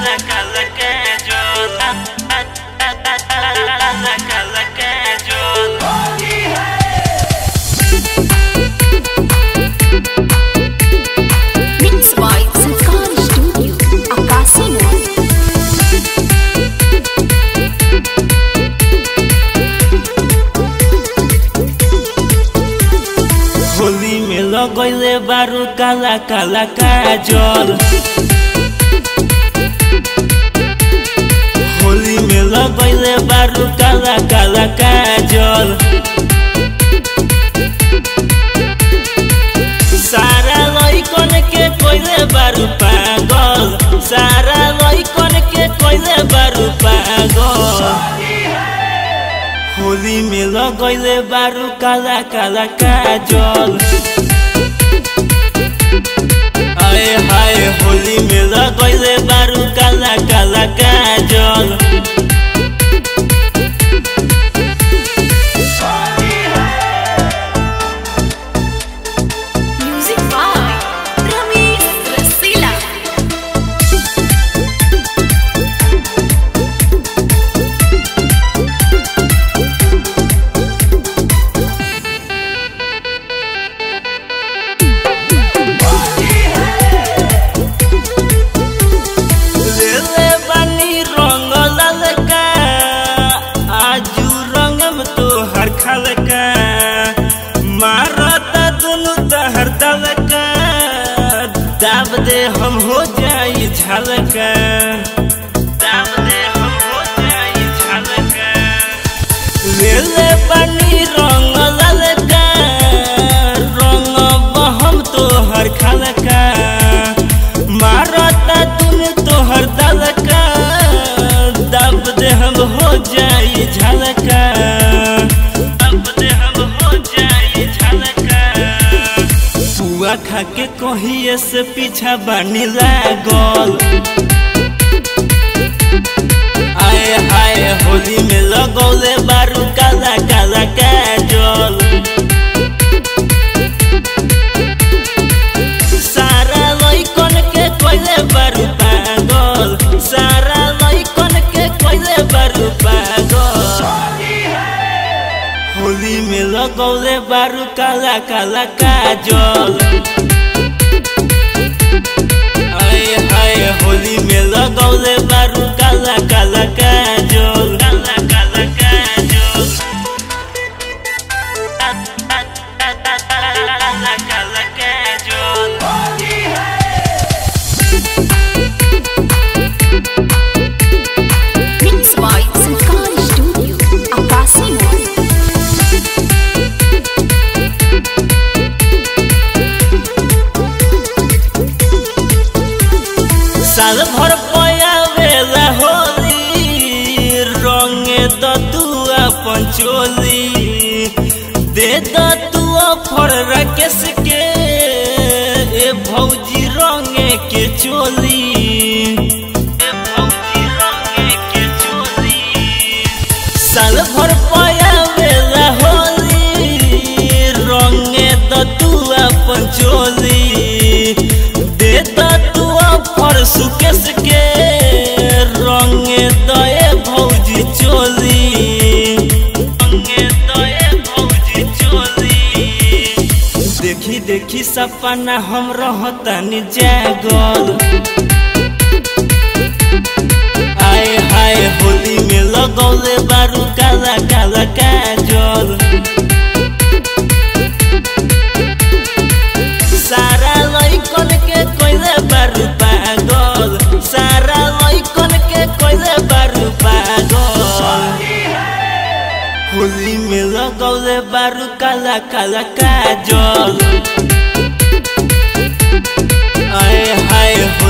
Cala, cala, que yo Cala, cala, que yo Mix by Sultan Studio, Akasimo. Holi में लगैले बारू काला काला काजल होली में लगैले बारू काला काला काजल सारा लैकन के कोइले बारू पागल सारा लैकन के कोइले बारू पागल होली में लगैले बारू काला काला काजल आए हाय होली में लगैले बारू काला काला काजल Music by Ramesh Rasila. लेले बानी रंग ललका आजू रंग में तोहर खलका मारता दुनु तहर दलका दाब दे हम हो जाई झलका दाब दे हम हो जाई झलका लेले बानी रंग ललका रंग बहम तोहर खलका मारता तुम तोहर दलका दब दे हम हो जाई झलका दब दे हम हो जाई झलका पुआ खा के कहिए से पीछा बानी लागल आए हाय होली में लगौले बारू काला काला काजल सारा लैकन के कोइले बारू पागल सारा लैकन के कोइले बारू पागल होली में लगौले बारू काला काला काजल आए हाय होली में लगौले बारू काला काला काजल काला काला काजल काला काला काजल Mix by Sultan Studio, Akasimo. साल भर पयावेला होली रंगे द तू अपन चोली दे द तू ऑफर राकेश के ए भौजी रंगे के चोली ए भौजी रंगे के चोली साल भर पयावेला होली रंगे द तू अपन चोली दे द तू ऑफर सुकेश के रंगे दए भौजी चोली रंगे दए भौजी चोली देखी देखी सपना हम रहतनी जागल आए हाय होली में लगौले बारू काला काला काजल सारा लैकन के कोइले बारू पागल सारा लैकन के कोइले बारू पागल होली में लगौले बारू काला काला काजल आए हाय